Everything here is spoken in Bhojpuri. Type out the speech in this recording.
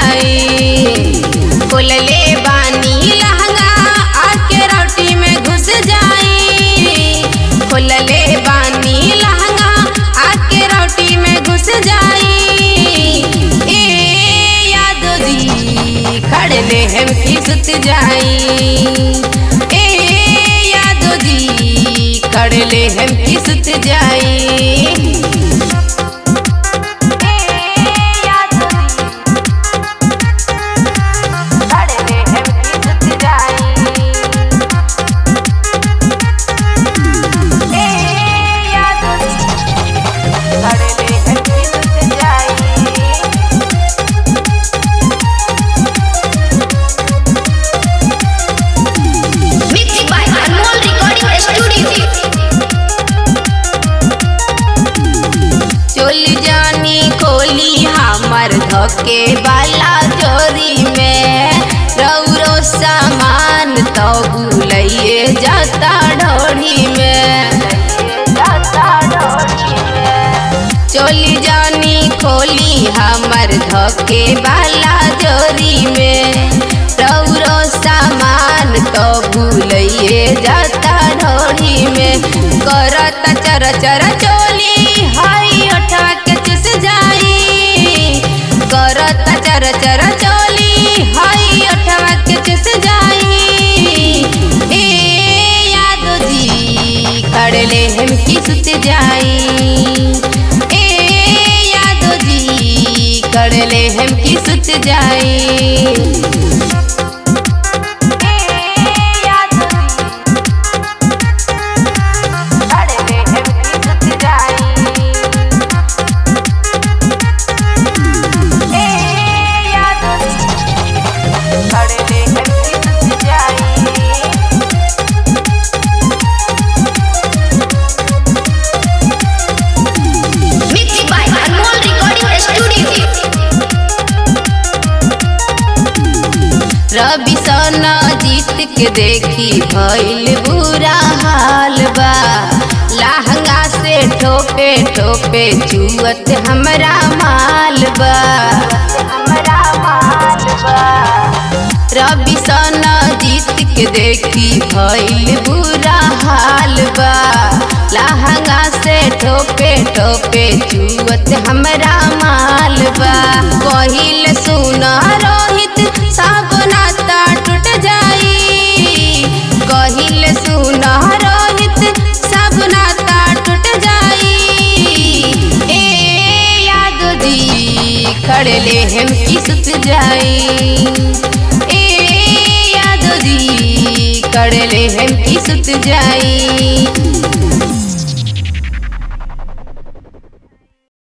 जाई खोलले बानी लहंगा आके रोटी में घुस जाई खोलले बानी लहंगा आके रोटी में घुस जाई ए यादो जी खड़ले हम की सुत जाई ए यादो जी खड़ले हम की सुत जाई Mixed by Anmol Recording Studio. चोल जानी खोली हमर धके वाला चोरी में रौरो सामान तो भूलिए जाता ढोरी में चोली जानी खोली हमर धके वाला चोरी में रौरो सामान तो भूलिए जाता ढोरी में करत चर चर चोली हाई उठा के चुस जाई करत चर चर चोली हाई उठा के चुस जाई ए यादो जी खड़ले हम की सुत जाई ए यादो जी खड़ले हम की सुत जाई Mixed by Anmol Recording Studio. रवि सोना जीत के देखी भइल बुरा हाल बा लहंगा से ठोपे ठोपे चुअत हमरा माल बा रवि सोना जीत के देखी भइल बुरा हाल बा लहंगा से ठोपे ठोपे चुअत हमरा माल बा कहिल सुना रोहित सब नाता टूट जाई कहिल सुना रोहित सब नाता टूट जाई ए यादो जी खड़ले हम की सुत जाई ए यादो जी खड़ले हम की सुत जाई